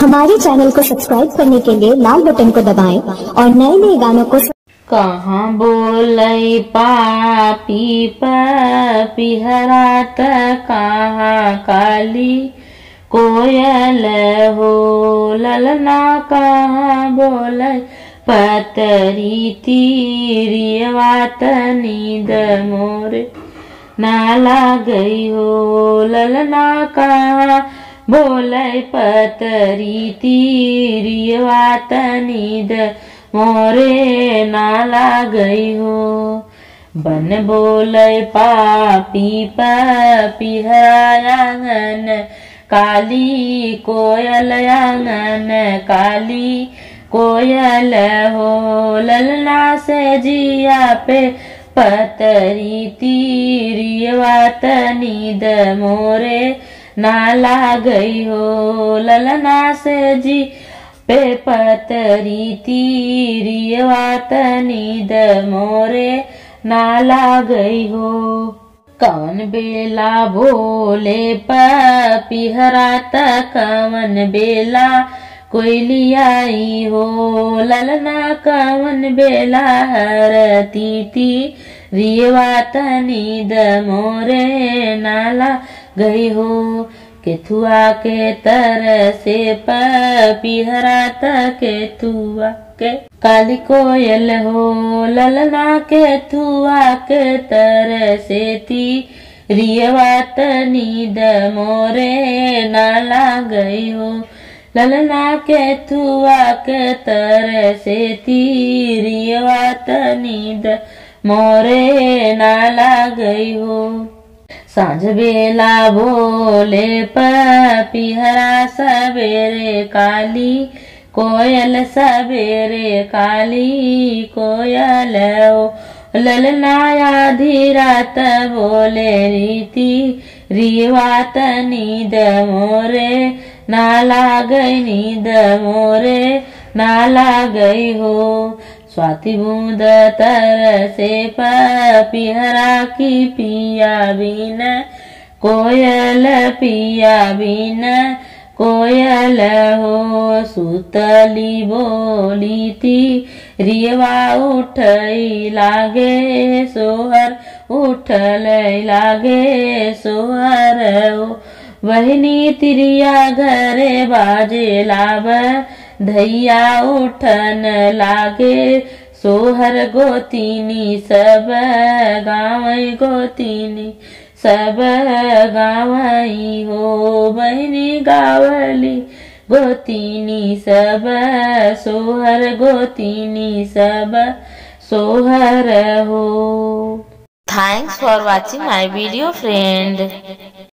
हमारे चैनल को सब्सक्राइब करने के लिए लाल बटन को दबाएं और नए नए गानों को कहाँ बोलै पापी पिहरा त कहाँ काली कोयल हो ललना कहाँ बोलै पतरी तीरियवा त नींद मोरे नाला गई हो ललना कहाँ बोलै पतरी तीरियवा त नींद मोरे नाला गई हो बन बोलै पापी पिहरायांगन काली कोयल आंगन काली कोयल हो ललना से जिया पे पतरी तीरियवा नींद मोरे नाला गई हो ललना से जी पे पतरी तीरियवा नींद मोरे नाला गई हो कवन बेला बोले पिहरा त कवन बेला कोयलियाई हो ललना कवन बेला हरती ती रियवा नींद मोरे नाला गई हो केथुआ के तर से पिहरा त केथुआ के काली कोयल हो ललना केथुआ के तर से ती रियवात नींद मोरे नाला गई हो ललना केथुआ के तर से ती रियवात नींद मोरे नाला गई हो साँझ बेला बोले पिहरा सवेरे काली कोयल सवेरे काली कोयल ओ ललनाया धीरात बोले रीति रिवात नींद मोरे नाला गई नींद मोरे नाला गई हो स्वाति बूंद तर से पिहरा की पिया बिन कोयल पिया बिन कोयल हो सुतली बोली थी रियवा उठई लागे सोहर उठल लागे सोहर हो बहनी तिरिया घरे बाजे लाभ धैया उठन लागे सोहर गोतीनी सब गाँव गोतीनी सब गावई हो बहनी गावली गोतीनी सब सोहर गोतीनी सब सोहर हो thanks for watching my video friend